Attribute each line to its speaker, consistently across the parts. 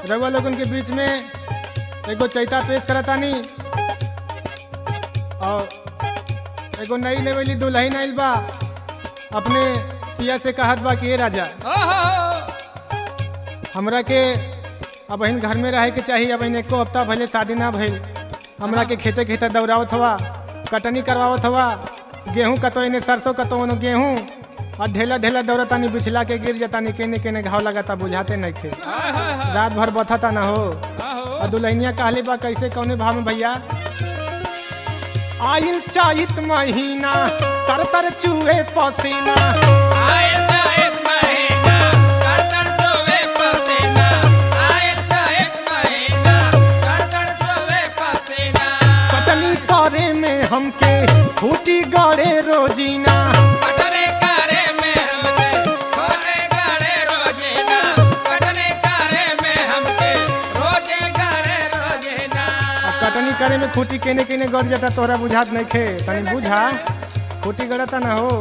Speaker 1: रउआ लोगन के बीच में एगो चैता पेश करतानी और एगो नई लेवली दुल्हन आइल बा अपने पिया से कहत बा कि ए राजा हमरा के अब अहिन घर में रहे के चाहिए अब एको हफ्ता भले शादी ना भइल हमरा के खेते खेते दौड़ावत हवा कटनी करवावत हवा गेहूं कतो इने सरसों कतो ओनो गेहूं और ढेला ढेला दौड़तानी बिछला के गिर जतानी केने केने घाव लगाता बुझाते नहीं खे रात भर बथता ना हो और दुल्हनिया कहले बा कैसे कौने भाव में भैया आइल चाहित महीना तर तर चूहे पसीना कटनी करे में हमके खूटी गड़े रोजीना अब कटनी करे में खूटी केने केने गड़ जाता तोहरा बुझात नहीं खे तनी बुझा खूटी गड़ता ना हो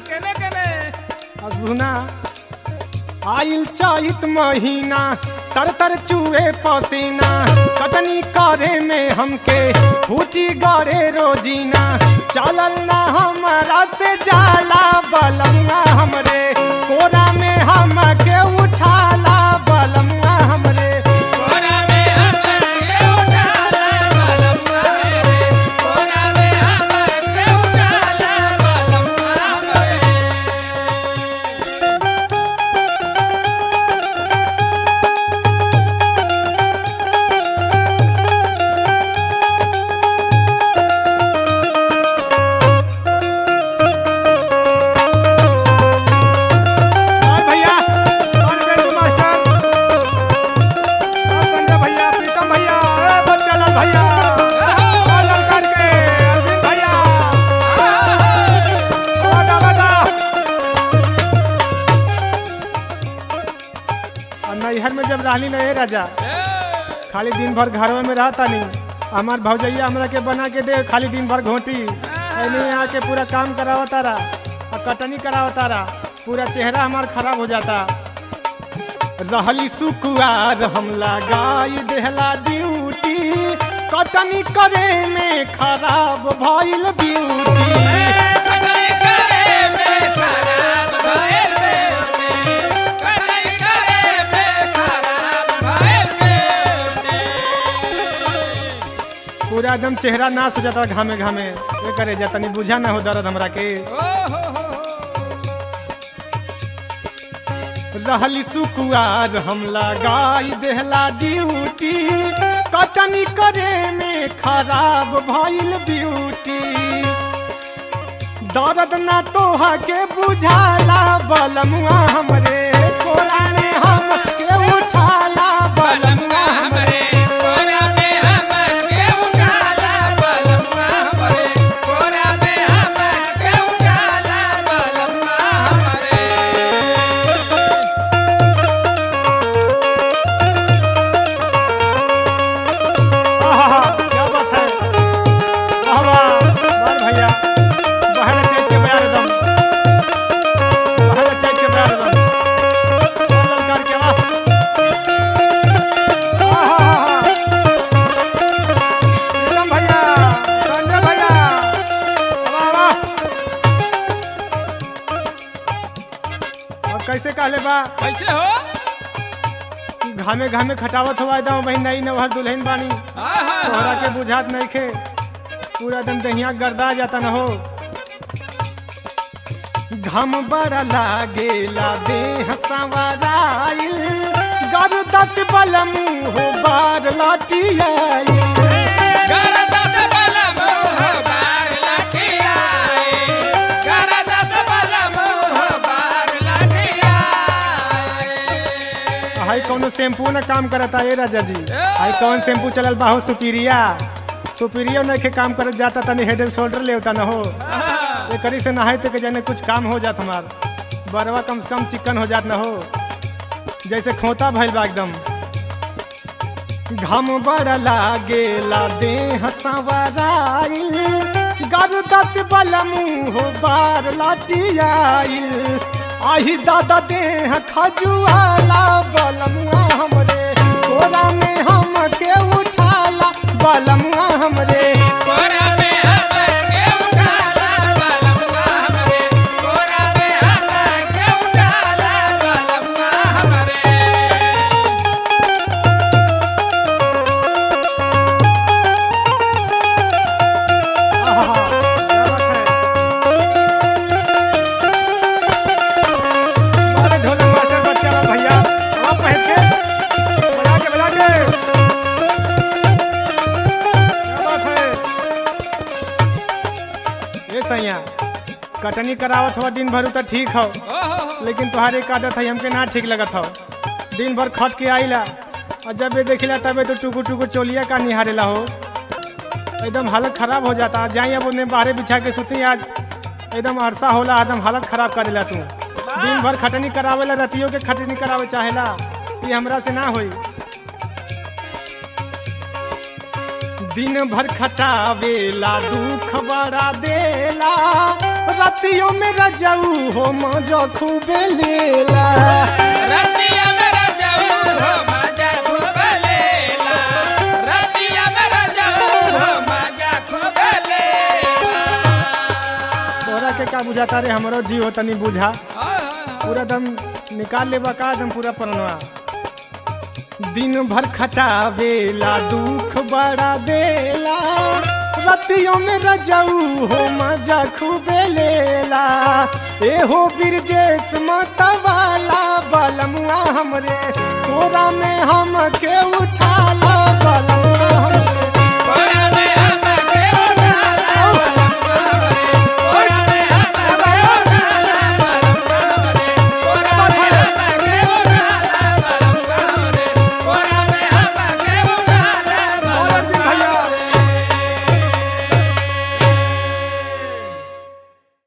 Speaker 1: अब सुना आइल चाहित महीना तर तर चूहे पसीना कटनी करे में हमके फूटी गड़े रोजीना चलल ना हमारा से जाला बलंगा हमरे कोरा में हमके उठाला बलंगा हमरे और भैया और बेंजू मास्टर और संजय भैया प्रीतम भैया ए बच्चालाल भैया और ललकार के अरविंद भैया बड़ा बड़ा और नैहर में जब रहली ना ए राजा खाली दिन भर घरवा में रहता नहीं हमार भौजैया हमरा के बना के दे खाली दिन भर घोटी एने आके पूरा काम करावा तारा और कटनी करावा तारा पूरा चेहरा हमार खराब हो जाता रहली सुकुआर हम लगाई देहला ड्यूटी कटनी करे में खराब भइल ब्यूटी पूरा एकदम चेहरा नाश हो जाता घामे घामे ये करे जा तनी बुझा ना हो दर्द हमरा के रहली सुकुआर हम लगाई देहला ड्यूटी कटनी करे में खराब भइल ब्यूटी दर्द ना तोहा के बुझाला बलमुआ हमरे कोरा में हम के उठाला बलमुआ हमरे आहा, क्या बात है वाह वाह वाह भैया बहन चैत के प्यार दम बहन चैत के प्यार दम वाह ललकार के वाह आहा, प्रीतम भैया संजय भैया वाह वाह और कैसे कहले बा
Speaker 2: कैसे हो
Speaker 1: घामे घामे खटावत हुआ एकदम वही नई नवहर दुल्हन बानी तोहरा के बुझात नहीं खे पूरा एकदम दहिया गर्दा जाता न हो घम बड़ा लागेला देह सवराइल गर्दत बलम हो बार लाटियाइल हाई कौनो शैम्पू न काम करता ए राजा जी हाई कौन शैम्पू चलल बा हो सुपीरिया सुपीरिया नहीं के काम करत जाता तनी हेड एंड शोल्डर ले होता न हो ये करी से नहाए के जाने कुछ काम हो जात हमार बरवा कम से कम चिकन हो जात न हो जैसे खोता भइल बा एकदम घम बड़ा लागेला देह सवराइल गर्दस बलमू हो बार लाटियाइल आही दादा देह खजुआला बलमुआ हमरे कोरा में हम के उठाला बलमुआ हमरे
Speaker 2: कोरा में हमके उठाला बलमुआ हमरे कोरा में हमके उठाला बलमुआ हमरे
Speaker 1: आहा, क्या बात है। अरे ढोलक मास्टर बच्चा बा भैया आप पहन के बजा के बजा के क्या बात है ये सैया कटनी करावत हुआ दिन भर उ तो ठीक हो
Speaker 2: ओहो
Speaker 1: लेकिन तुम्हारी एक आदत है हमके ना ठीक लगत हो दिन भर खट के आइला और जब ये देखिला तबे तो टुकु टुकु चोलिया का निहारेला हो एकदम हालत खराब हो जाता जाई अब उन्हें बाहरे बिछा के सुती आज एकदम अरसा होला एकदम हालत खराब करेला तू दिन भर खटनी करावेला रतियों के खटनी करावे चाहेला ये हमरा से ना होई दिन भर खटावेला दुख बड़ा देला रतियों में रजऊ हो मजा खूबे लेला
Speaker 2: रतिया मेरा जाऊ हो मजा खूब लेला रतिया मेरा जाऊ हो मजा खूब लेला
Speaker 1: तोरा के का बुझाता रे हमरो जीव हो तनी बुझा
Speaker 2: ओहो
Speaker 1: पूरा दम निकाल लेबा का दम पूरा परनवा दिन भर खटावेला दुख बड़ा देला रतियों में रजऊ हो मजा खूबे लेला एहो बिरजेश मतवाला बलमुआ हमरे कोरा में हम के उठाला बलमुआ